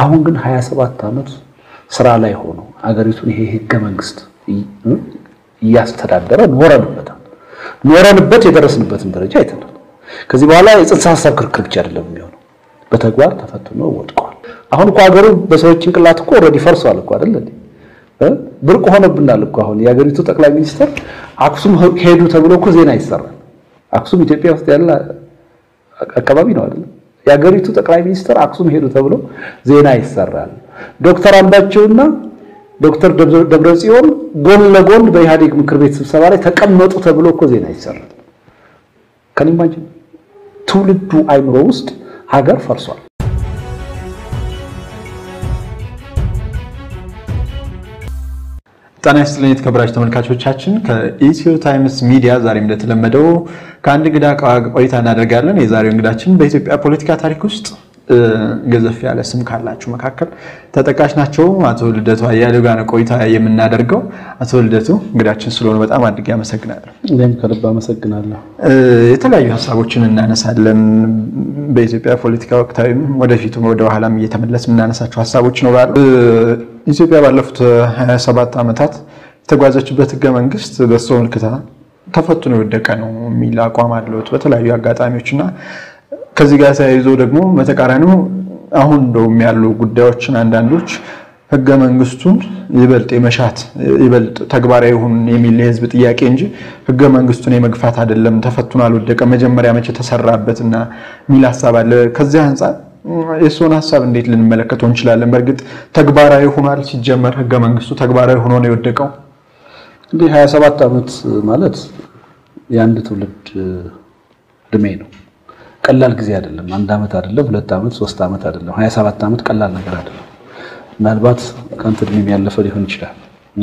አሁን ግን 27 ዓመት ስራ ላይ ሆኖ አገሪቱን ይሄ ህገ መንግስት እያስተዳደረ ኖረንበታል። ኖረንበት የደረስንበትን ደረጃ አይተናል። ከዚህ በኋላ የጽንሰ ሀሳብ ክርክር ብቻ አይደለም የሚሆነው፣ በተግባር ተፈትኖ ወድቋል። አሁን እኮ ሀገሩ በሰዎች ጭንቅላት እኮ ኦልሬዲ ፈርሷል እኮ አይደል እንዴ? ብርቅ ሆነብናል እኮ አሁን የሀገሪቱ ጠቅላይ ሚኒስትር አክሱም ሄዱ ተብሎ እኮ ዜና ይሰራል። አክሱም ኢትዮጵያ ውስጥ ያለ አካባቢ ነው አይደል? የሀገሪቱ ጠቅላይ ሚኒስትር አክሱም ሄዱ ተብሎ ዜና ይሰራል። ዶክተር አምባቸውና ዶክተር ደብረጽዮን ጎን ለጎን በኢህአዴግ ምክር ቤት ስብሰባ ላይ ተቀመጡ ተብሎ እኮ ዜና ይሰራል። ከኒማጅ ትውልዱ አይምሮ ውስጥ ሀገር ፈርሷል። ጤና ይስጥልኝ የተከበራችሁ ተመልካቾቻችን፣ ከኢትዮ ታይምስ ሚዲያ ዛሬም እንደተለመደው ከአንድ እንግዳ ቆይታ እናደርጋለን። የዛሬው እንግዳችን በኢትዮጵያ ፖለቲካ ታሪክ ውስጥ ገዘፍ ያለ ስም ካላችሁ መካከል ተጠቃሽ ናቸው። አቶ ልደቱ አያሌው ጋር ነው ቆይታ የምናደርገው። አቶ ልደቱ እንግዳችን ስለሆኑ በጣም አድርጌ አመሰግናለሁ። እኔም ከልብ አመሰግናለሁ። የተለያዩ ሀሳቦችን እናነሳለን። በኢትዮጵያ ፖለቲካ ወቅታዊም ወደፊቱ ወደ ኋላም እየተመለስ የምናነሳቸው ሀሳቦች ይኖራሉ። ኢትዮጵያ ባለፉት 27 ዓመታት የተጓዘችበት ህገ መንግስት በእሱ ምልክታ ተፈትኖ የወደቀ ነው የሚል አቋም አለሁት በተለያዩ አጋጣሚዎች እና ከዚህ ጋር ተያይዞ ደግሞ በተቃራኒው አሁን እንደውም ያሉ ጉዳዮችን አንዳንዶች ህገ መንግስቱን ይበልጥ የመሻት ይበልጥ ተግባራዊ ይሁን የሚል የህዝብ ጥያቄ እንጂ ህገ መንግስቱን የመግፋት አይደለም፣ ተፈትኖ አልወደቀ መጀመሪያ መቼ ተሰራበትና የሚል ሀሳብ አለ። ከዚህ አንጻር የእሱን ሀሳብ እንዴት ልንመለከተው እንችላለን? በእርግጥ ተግባራዊ ሆኗል? ሲጀመር ህገ መንግስቱ ተግባራዊ ሆኖ ነው የወደቀው? እንግዲህ 27 ዓመት ማለት የአንድ ትውልድ እድሜ ነው። ቀላል ጊዜ አይደለም። አንድ ዓመት አይደለም፣ ሁለት ዓመት፣ ሶስት ዓመት አይደለም። 27 ዓመት ቀላል ነገር አይደለም። ምናልባት ከአንተ እድሜም ያለፈ ሊሆን ይችላል።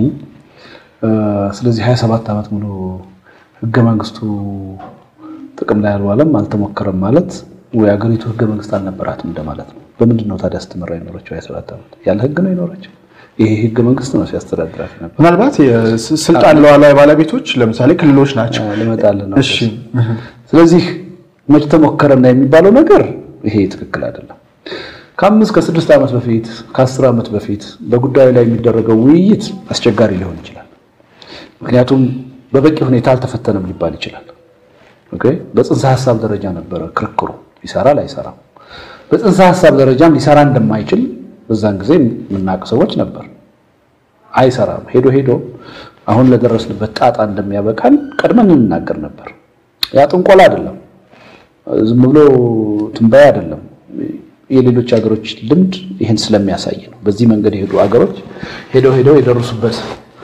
ስለዚህ 27 ዓመት ሙሉ ህገ መንግስቱ ጥቅም ላይ አልዋለም፣ አልተሞከረም ማለት ወይ ሀገሪቱ ህገ መንግስት አልነበራትም እንደማለት ነው። በምንድን ነው ታዲያ ስትመራ የኖረችው 27 ዓመት? ያለ ህግ ነው የኖረችው። ይሄ ህገ መንግስት ነው ሲያስተዳድራት ነበር። ምናልባት የስልጣን ሉዓላዊ ባለቤቶች ለምሳሌ ክልሎች ናቸው። ልመጣልህ ነው። እሺ ስለዚህ መች ተሞከረና የሚባለው ነገር ይሄ ትክክል አይደለም። ከአምስት ከስድስት ዓመት በፊት ከአስር ዓመት በፊት በጉዳዩ ላይ የሚደረገው ውይይት አስቸጋሪ ሊሆን ይችላል። ምክንያቱም በበቂ ሁኔታ አልተፈተነም ሊባል ይችላል። ኦኬ በጽንሰ ሀሳብ ደረጃ ነበረ ክርክሩ፣ ይሰራል አይሰራም። በጽንሰ ሀሳብ ደረጃም ሊሰራ እንደማይችል በዛን ጊዜ የምናውቅ ሰዎች ነበር። አይሰራም ሄዶ ሄዶ አሁን ለደረስንበት ጣጣ እንደሚያበቃን ቀድመን እንናገር ነበር። ያ ጥንቆላ አይደለም፣ ዝም ብሎ ትንበያ አይደለም። የሌሎች ሀገሮች ልምድ ይህን ስለሚያሳይ ነው። በዚህ መንገድ የሄዱ ሀገሮች ሄደው ሄደው የደረሱበት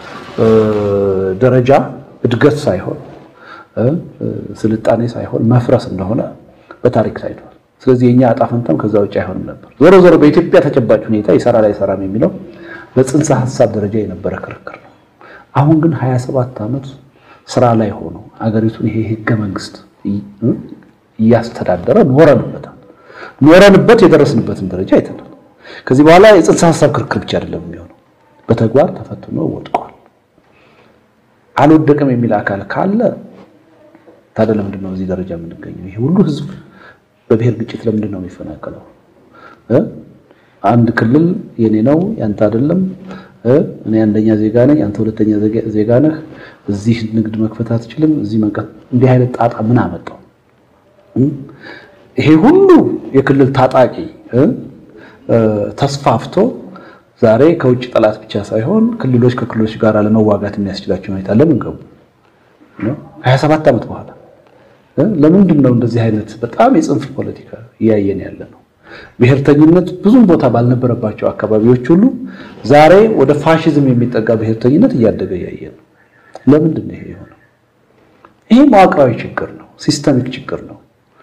ደረጃ እድገት ሳይሆን ስልጣኔ ሳይሆን መፍረስ እንደሆነ በታሪክ ታይቷል። ስለዚህ የኛ ዕጣ ፈንታም ከዛ ውጭ አይሆንም ነበር። ዞሮ ዞሮ በኢትዮጵያ ተጨባጭ ሁኔታ ይሰራል አይሰራም የሚለው በጽንሰ ሀሳብ ደረጃ የነበረ ክርክር ነው። አሁን ግን 27 ዓመት ስራ ላይ ሆኖ አገሪቱን ይሄ ህገ መንግስት እያስተዳደረ ኖረንበታል። ኖረንበት የደረስንበትን ደረጃ አይተናል። ከዚህ በኋላ የጽንሰ ሀሳብ ክርክር ብቻ አይደለም የሚሆነው፣ በተግባር ተፈትኖ ወድቋል። አልወደቅም የሚል አካል ካለ ታዲያ ለምንድን ነው እዚህ ደረጃ የምንገኘው? ይሄ ሁሉ ህዝብ በብሔር ግጭት ለምንድን ነው የሚፈናቀለው? አንድ ክልል የኔ ነው ያንተ አይደለም፣ እኔ አንደኛ ዜጋ ነኝ አንተ ሁለተኛ ዜጋ ነህ፣ እዚህ ንግድ መክፈት አትችልም፣ እዚህ መንቀት እንዲህ አይነት ጣጣ ምን አመጣው? ይሄ ሁሉ የክልል ታጣቂ ተስፋፍቶ ዛሬ ከውጭ ጠላት ብቻ ሳይሆን ክልሎች ከክልሎች ጋር ለመዋጋት የሚያስችላቸው ሁኔታ ለምን ገቡ? 27 ዓመት በኋላ ለምንድን ነው እንደዚህ አይነት በጣም የጽንፍ ፖለቲካ እያየን ያለ ነው? ብሔርተኝነት ብዙም ቦታ ባልነበረባቸው አካባቢዎች ሁሉ ዛሬ ወደ ፋሽዝም የሚጠጋ ብሔርተኝነት እያደገ እያየን ነው። ለምንድን ነው ይሄ የሆነው? ይሄ መዋቅራዊ ችግር ነው፣ ሲስተሚክ ችግር ነው።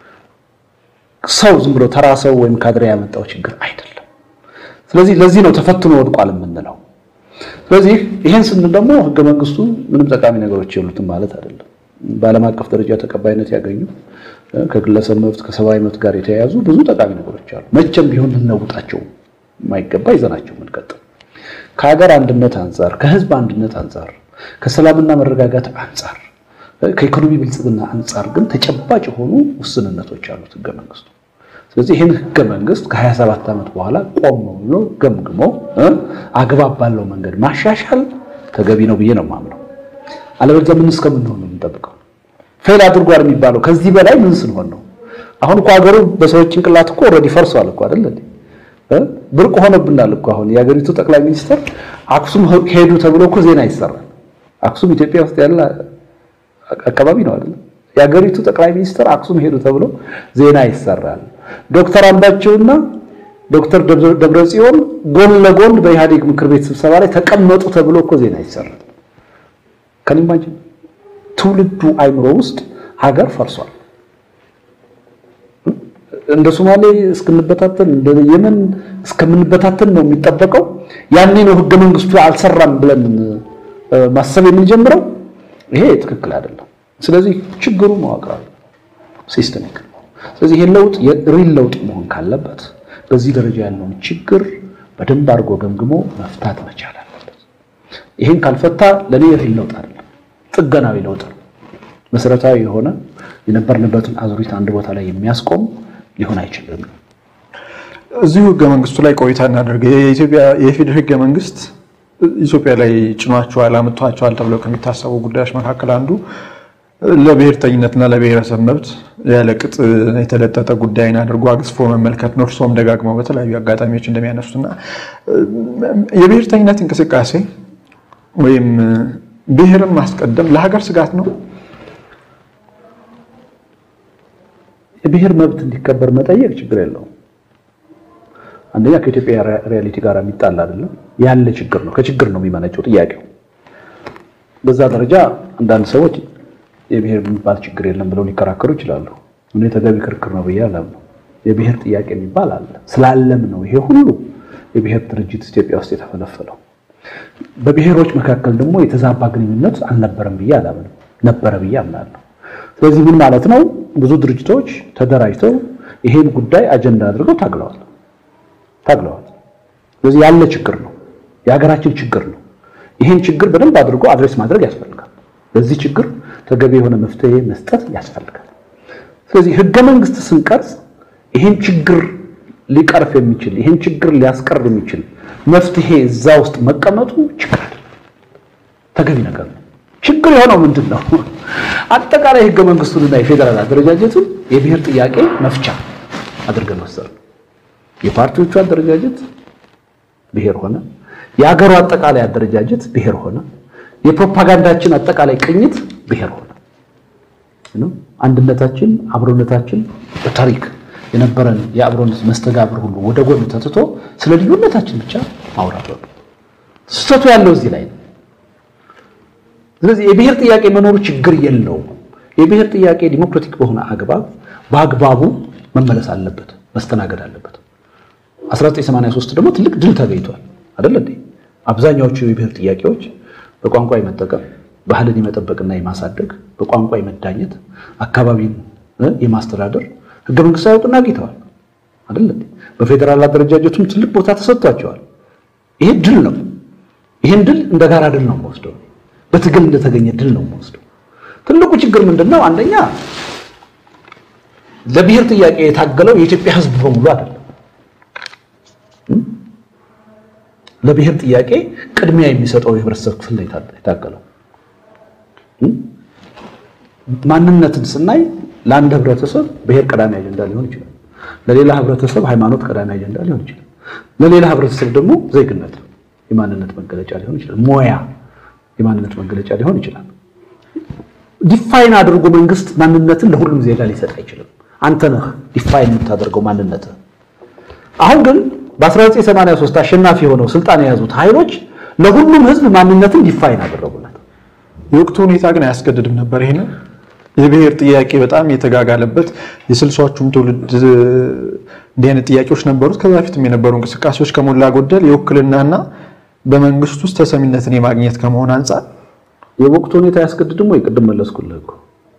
ሰው ዝም ብሎ ተራ ሰው ወይም ካድሬ ያመጣው ችግር አይደለም። ስለዚህ ለዚህ ነው ተፈትኖ ወድቋል የምንለው። ስለዚህ ይሄን ስንል ደግሞ ህገ መንግስቱ ምንም ጠቃሚ ነገሮች የሉትም ማለት አይደለም። በዓለም አቀፍ ደረጃ ተቀባይነት ያገኙ ከግለሰብ መብት ከሰብአዊ መብት ጋር የተያያዙ ብዙ ጠቃሚ ነገሮች አሉ። መቼም ቢሆን ልንለውጣቸው የማይገባ ይዘናቸው የምንቀጥል ከሀገር አንድነት አንጻር፣ ከህዝብ አንድነት አንጻር፣ ከሰላምና መረጋጋት አንጻር፣ ከኢኮኖሚ ብልጽግና አንጻር ግን ተጨባጭ የሆኑ ውስንነቶች አሉት ህገ መንግስቱ። ስለዚህ ይህን ህገ መንግስት ከ27 ዓመት በኋላ ቆም ብሎ ገምግሞ አግባብ ባለው መንገድ ማሻሻል ተገቢ ነው ብዬ ነው የማምነው። አለበለዚያ ምን እስከምንሆን ነው የምንጠብቀው? ፌል አድርጓል የሚባለው ከዚህ በላይ ምን ስንሆን ነው? አሁን እኮ ሀገሩ በሰዎች ጭንቅላት እኮ ኦልሬዲ ፈርሷል እኮ አይደል እንዴ? ብርቅ ሆኖብናል እኮ አሁን የሀገሪቱ ጠቅላይ ሚኒስትር አክሱም ሄዱ ተብሎ እኮ ዜና ይሰራል። አክሱም ኢትዮጵያ ውስጥ ያለ አካባቢ ነው አይደል? የሀገሪቱ ጠቅላይ ሚኒስትር አክሱም ሄዱ ተብሎ ዜና ይሰራል። ዶክተር አምባቸውና ዶክተር ደብረጽዮን ጎን ለጎን በኢህአዴግ ምክር ቤት ስብሰባ ላይ ተቀመጡ ተብሎ እኮ ዜና ይሰራል። ከኒማጅ ትውልዱ አይምሮ ውስጥ ሀገር ፈርሷል። እንደ ሶማሌ እስክንበታተን እንደ የመን እስከምንበታተን ነው የሚጠበቀው። ያኔ ነው ህገ መንግስቱ አልሰራም ብለን ማሰብ የምንጀምረው። ይሄ ትክክል አይደለም። ስለዚህ ችግሩ መዋቅራዊ ሲስተሚክ ነው። ስለዚህ ይሄ ለውጥ የሪል ለውጥ መሆን ካለበት በዚህ ደረጃ ያለውን ችግር በደንብ አድርጎ ገምግሞ መፍታት መቻል አለበት። ይሄን ካልፈታ ለኔ ሪል ለውጥ አይደለም፣ ጥገናዊ ለውጥ ነው። መሰረታዊ የሆነ የነበርንበትን አዙሪት አንድ ቦታ ላይ የሚያስቆም ሊሆን አይችልም። እዚሁ ህገ መንግስቱ ላይ ቆይታ እናደርግ። የኢትዮጵያ የፌዴራል ህገ መንግስት ኢትዮጵያ ላይ ጭኗቸዋል፣ አምጥቷቸዋል ተብለው ከሚታሰቡ ጉዳዮች መካከል አንዱ ለብሔርተኝነትና ለብሔረሰብ መብት ያለ ቅጥ የተለጠጠ ጉዳይን አድርጎ አግዝፎ መመልከት ነው። እርስዎም ደጋግመው በተለያዩ አጋጣሚዎች እንደሚያነሱትና የብሔርተኝነት እንቅስቃሴ ወይም ብሔርን ማስቀደም ለሀገር ስጋት ነው። የብሔር መብት እንዲከበር መጠየቅ ችግር የለውም። አንደኛ ከኢትዮጵያ ሪያሊቲ ጋር የሚጣል አይደለም፣ ያለ ችግር ነው። ከችግር ነው የሚመነጨው ጥያቄው። በዛ ደረጃ አንዳንድ ሰዎች የብሔር የሚባል ችግር የለም ብለው ሊከራከሩ ይችላሉ። እኔ ተገቢ ክርክር ነው ብዬ አላምነው። የብሔር ጥያቄ የሚባል አለ። ስላለም ነው ይሄ ሁሉ የብሔር ድርጅት ኢትዮጵያ ውስጥ የተፈለፈለው። በብሔሮች መካከል ደግሞ የተዛባ ግንኙነት አልነበረም ብዬ አላምንም። ነበረ ብዬ አምናለሁ። ስለዚህ ምን ማለት ነው? ብዙ ድርጅቶች ተደራጅተው ይሄን ጉዳይ አጀንዳ አድርገው ታግለዋል ታግለዋል። ስለዚህ ያለ ችግር ነው፣ የሀገራችን ችግር ነው። ይሄን ችግር በደንብ አድርጎ አድሬስ ማድረግ ያስፈልጋል። ለዚህ ችግር ተገቢ የሆነ መፍትሄ መስጠት ያስፈልጋል። ስለዚህ ህገ መንግስት ስንቀርጽ ይሄን ችግር ሊቀርፍ የሚችል ይሄን ችግር ሊያስቀር የሚችል መፍትሄ እዛ ውስጥ መቀመጡ ችግር አይደለም፣ ተገቢ ነገር ነው። ችግር የሆነው ምንድን ነው? አጠቃላይ ህገ መንግስቱንና የፌዴራል አደረጃጀቱን የብሔር ጥያቄ መፍቻ አድርገን ወሰድን። የፓርቲዎቹ አደረጃጀት ብሔር ሆነ፣ የሀገሩ አጠቃላይ አደረጃጀት ብሔር ሆነ፣ የፕሮፓጋንዳችን አጠቃላይ ቅኝት ብሔር ሆነ። አንድነታችን፣ አብሮነታችን በታሪክ የነበረን የአብሮነት መስተጋብር ሁሉ ወደ ጎን ተትቶ ስለ ልዩነታችን ብቻ ማውራት ነው። ስህተቱ ያለው እዚህ ላይ ነው። ስለዚህ የብሔር ጥያቄ መኖሩ ችግር የለውም። የብሔር ጥያቄ ዲሞክራቲክ በሆነ አግባብ በአግባቡ መመለስ አለበት፣ መስተናገድ አለበት። 1983 ደግሞ ትልቅ ድል ተገኝቷል አይደል እንዴ? አብዛኛዎቹ የብሔር ጥያቄዎች በቋንቋ የመጠቀም ባህልን የመጠበቅና የማሳደግ በቋንቋ የመዳኘት አካባቢን የማስተዳደር ህገ መንግስታዊ እውቅና አግኝተዋል አይደል እንዴ? በፌዴራል አደረጃጀቱም ትልቅ ቦታ ተሰጥቷቸዋል። ይሄ ድል ነው። ይሄን ድል እንደ ጋራ ድል ነው የምወስደው። በትግል እንደተገኘ ድል ነው የምወስደው። ትልቁ ችግር ምንድነው? አንደኛ ለብሔር ጥያቄ የታገለው የኢትዮጵያ ህዝብ በሙሉ አይደለም። ለብሔር ጥያቄ ቅድሚያ የሚሰጠው የህብረተሰብ ክፍል ነው የታገለው። ማንነትን ስናይ ለአንድ ህብረተሰብ ብሔር ቀዳሚ አጀንዳ ሊሆን ይችላል። ለሌላ ህብረተሰብ ሃይማኖት ቀዳሚ አጀንዳ ሊሆን ይችላል። ለሌላ ህብረተሰብ ደግሞ ዜግነት የማንነት መገለጫ ሊሆን ይችላል። ሞያ የማንነት መገለጫ ሊሆን ይችላል። ዲፋይን አድርጎ መንግስት ማንነትን ለሁሉም ዜጋ ሊሰጥ አይችልም። አንተ ነህ ዲፋይን የምታደርገው ማንነት። አሁን ግን በ1983 አሸናፊ የሆነው ስልጣን የያዙት ኃይሎች ለሁሉም ህዝብ ማንነትን ዲፋይን አደረጉለት። የወቅቱ ሁኔታ ግን አያስገድድም ነበር። ይሄንን የብሔር ጥያቄ በጣም የተጋጋለበት የስልሳዎቹም ትውልድ እንዲህ አይነት ጥያቄዎች ነበሩት። ከዛ በፊትም የነበሩ እንቅስቃሴዎች ከሞላ ጎደል የውክልናና በመንግስት ውስጥ ተሰሚነትን የማግኘት ከመሆን አንጻር የወቅቱ ሁኔታ ያስገድድም ወይ? ቅድም መለስኩልህ እኮ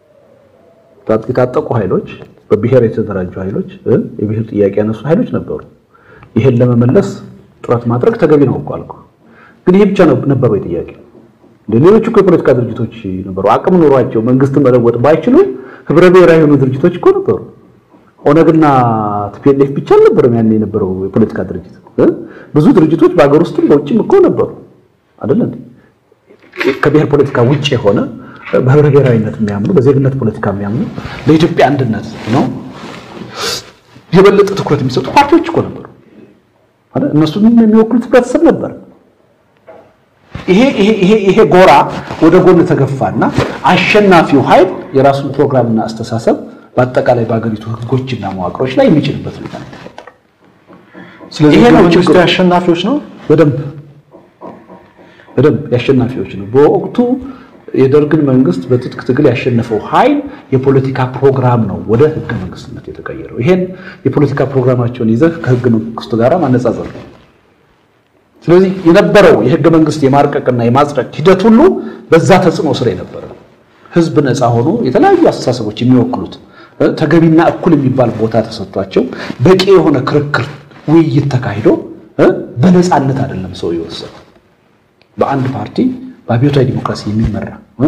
የታጠቁ ኃይሎች፣ በብሔር የተደራጁ ኃይሎች፣ የብሔር ጥያቄ ያነሱ ኃይሎች ነበሩ። ይሄን ለመመለስ ጥረት ማድረግ ተገቢ ነው እኮ አልኩህ። ግን ይሄ ብቻ ነበሩ ጥያቄ ሌሎች እኮ የፖለቲካ ድርጅቶች ነበሩ። አቅም ኖሯቸው መንግስትን መለወጥ ባይችሉ ህብረ ብሔራዊ የሆኑ ድርጅቶች እኮ ነበሩ። ኦነግና ቲፒኤልኤፍ ብቻ አልነበረም ያን የነበረው የፖለቲካ ድርጅት እ? ብዙ ድርጅቶች በሀገር ውስጥም በውጭም እኮ ነበሩ አይደለ እንዴ? ከብሔር ፖለቲካ ውጭ የሆነ በህብረ ብሔራዊነት የሚያምኑ በዜግነት ፖለቲካ የሚያምኑ ለኢትዮጵያ አንድነት ነው የበለጠ ትኩረት የሚሰጡ ፓርቲዎች እኮ ነበሩ አይደል? እነሱም የሚወክሉት ህብረተሰብ ነበር። ይሄ ይሄ ይሄ ይሄ ጎራ ወደ ጎን ተገፋና አሸናፊው ኃይል የራሱን ፕሮግራምና አስተሳሰብ በአጠቃላይ በሀገሪቱ ህጎችና መዋቅሮች ላይ የሚችልበት ሁኔታ ነው የተፈጠረው። ስለዚህ ይሄ ህገ ነው መንግስቱ ችግሩ። የአሸናፊዎች ነው። በደንብ በደንብ የአሸናፊዎች ነው። በወቅቱ የደርግን መንግስት በትጥቅ ትግል ያሸነፈው ኃይል የፖለቲካ ፕሮግራም ነው ወደ ህገ መንግስትነት የተቀየረው። ይሄን የፖለቲካ ፕሮግራማቸውን ይዘህ ከህገ መንግስቱ ጋር ማነጻጸር ነው። ስለዚህ የነበረው የህገ መንግስት የማርቀቅና የማጽደቅ ሂደት ሁሉ በዛ ተጽዕኖ ስር የነበረ ነው። ህዝብ ነፃ ሆኖ የተለያዩ አስተሳሰቦች የሚወክሉት እ፣ ተገቢና እኩል የሚባል ቦታ ተሰጥቷቸው በቂ የሆነ ክርክር፣ ውይይት ተካሂዶ እ፣ በነፃነት አይደለም ሰው የወሰነው በአንድ ፓርቲ በአብዮታዊ ዲሞክራሲ የሚመራ እ፣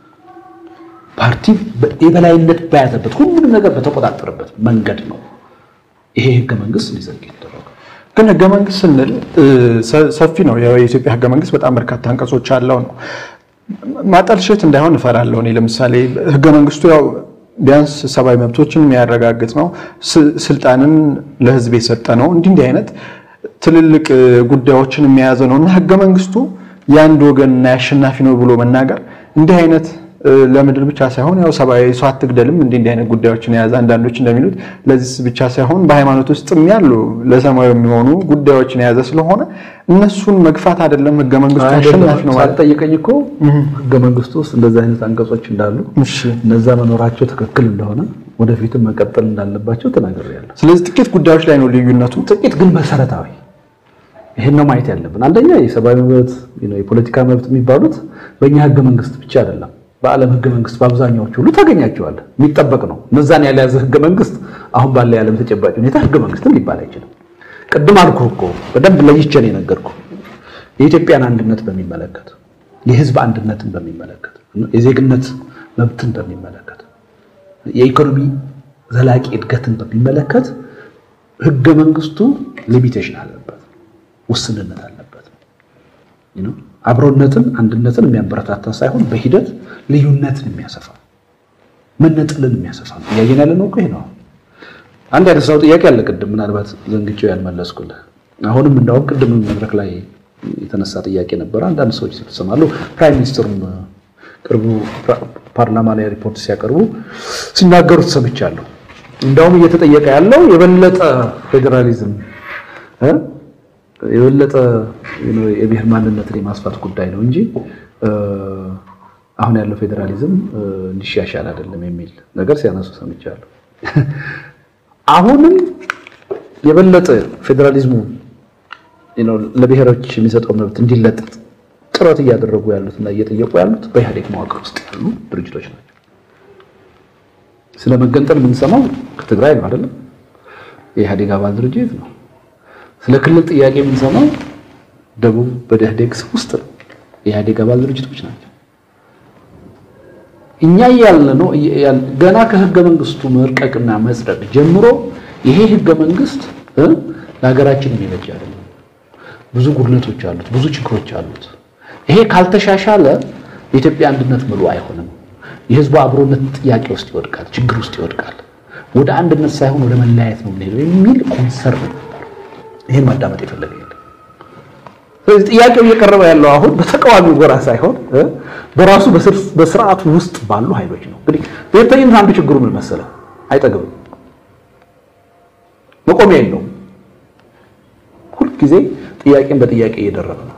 ፓርቲ በ- የበላይነት በያዘበት ሁሉንም ነገር በተቆጣጠረበት መንገድ ነው ይሄ ህገ መንግስት ሊዘግ የተደረገው። ግን ህገ መንግስት ስንል እ፣ ሰ- ሰፊ ነው። ያው የኢትዮጵያ ህገ መንግስት በጣም በርካታ አንቀጾች አለው ነው። ማጠልሸት እንዳይሆን እፈራለሁ። እኔ ለምሳሌ ህገ መንግስቱ ያው ቢያንስ ሰብአዊ መብቶችን የሚያረጋግጥ ነው፣ ስ- ስልጣንን ለህዝብ የሰጠ ነው፣ እንዲህ እንዲህ አይነት ትልልቅ እ፣ ጉዳዮችን የያዘ ነው እና ህገ መንግስቱ የአንድ ወገንና የአሸናፊ ነው ብሎ መናገር እንዲህ አይነት እ፣ ለምድር ብቻ ሳይሆን ያው ሰብአዊ ሰው አትግደልም እንዲህ እንዲህ አይነት ጉዳዮችን የያዘ አንዳንዶች እንደሚሉት ለዚህ ብቻ ሳይሆን በሃይማኖት ውስጥም ያሉ ለሰማዩ የሚሆኑ ጉዳዮችን የያዘ ስለሆነ እነሱን መግፋት አይደለም ህገ መንግስቱ አሸናፊ ነው ማለት ሳትጠይቀኝ እኮ ህገ መንግስቱ ውስጥ እንደዚህ አይነት አንቀጾች እንዳሉ እሺ። እነዛ መኖራቸው ትክክል እንደሆነ ወደፊትም መቀጠል እንዳለባቸው ተናግሬያለሁ። ስለዚህ ጥቂት ጉዳዮች ላይ ነው ልዩነቱ። ጥቂት ግን መሰረታዊ ይሄን ነው ማየት ያለብን። አንደኛ የሰብአዊ መብት፣ የፖለቲካ መብት የሚባሉት በእኛ ህገ መንግስት ብቻ አይደለም፣ በዓለም ህገ መንግስት በአብዛኛዎቹ ሁሉ ታገኛቸዋለህ። የሚጠበቅ ነው። እነዛን ያልያዘ ህገ መንግስት አሁን ባለ የዓለም ተጨባጭ ሁኔታ ህገ መንግስትም ሊባል አይችልም። ቅድም አልኩህ እኮ በደንብ ለይቼ ነው የነገርኩህ። የኢትዮጵያን አንድነት በሚመለከት የህዝብ አንድነትን በሚመለከት የዜግነት መብትን በሚመለከት የኢኮኖሚ ዘላቂ እድገትን በሚመለከት ህገ መንግስቱ ሊሚቴሽን አለበት፣ ውስንነት አለበት። you know አብሮነትን አንድነትን የሚያበረታታ ሳይሆን በሂደት ልዩነትን የሚያሰፋ መነጠልን የሚያሰፋ ነው። እያየን ያለ ነው እኮ ይሄ ነው። አንድ ያነሳው ጥያቄ አለ ቅድም ምናልባት ዘንግቼው ያልመለስኩልህ። አሁንም እንዳውም ቅድም መድረክ ላይ የተነሳ ጥያቄ ነበረ። አንዳንድ ሰዎች ሲሰማሉ ፕራይም ሚኒስትሩም ቅርቡ ፓርላማ ላይ ሪፖርት ሲያቀርቡ ሲናገሩት ሰምቻለሁ። እንዳውም እየተጠየቀ ያለው የበለጠ ፌዴራሊዝም እ የበለጠ የብሔር ማንነትን የማስፋት ጉዳይ ነው እንጂ አሁን ያለው ፌዴራሊዝም እንዲሻሻል አይደለም የሚል ነገር ሲያነሱ ሰምቻለሁ። አሁንም የበለጠ ፌዴራሊዝሙ ለብሔሮች የሚሰጠው መብት እንዲለጠጥ ጥረት እያደረጉ ያሉት እና እየጠየቁ ያሉት በኢህአዴግ መዋቅር ውስጥ ያሉ ድርጅቶች ናቸው። ስለ መገንጠል የምንሰማው ከትግራይ ነው አይደለም? የኢህአዴግ አባል ድርጅት ነው። ስለ ክልል ጥያቄ የምንሰማው ደቡብ በኢህአዴግ ውስጥ ነው። የኢህአዴግ አባል ድርጅቶች ናቸው። እኛ እያልን ነው ገና ከህገ መንግስቱ መርቀቅና መጽደቅ ጀምሮ ይሄ ህገ መንግስት ለሀገራችን የሚበጅ አይደለም። ብዙ ጉድለቶች አሉት፣ ብዙ ችግሮች አሉት። ይሄ ካልተሻሻለ የኢትዮጵያ አንድነት ምሉ አይሆንም። የህዝቡ አብሮነት ጥያቄ ውስጥ ይወድቃል፣ ችግር ውስጥ ይወድቃል። ወደ አንድነት ሳይሆን ወደ መለያየት ነው የምንሄደው የሚል ኮንሰርን ነበር። ይሄን ማዳመጥ የፈለገ የለም። ስለዚህ ጥያቄው እየቀረበ ያለው አሁን በተቃዋሚው ጎራ ሳይሆን በራሱ በስርዓቱ ውስጥ ባሉ ኃይሎች ነው። እንግዲህ ብሔርተኝነት አንዱ ችግሩ ምን መሰለህ? አይጠግብም፣ መቆሚያ የለውም። ሁልጊዜ ጥያቄን በጥያቄ እየደረበ ነው።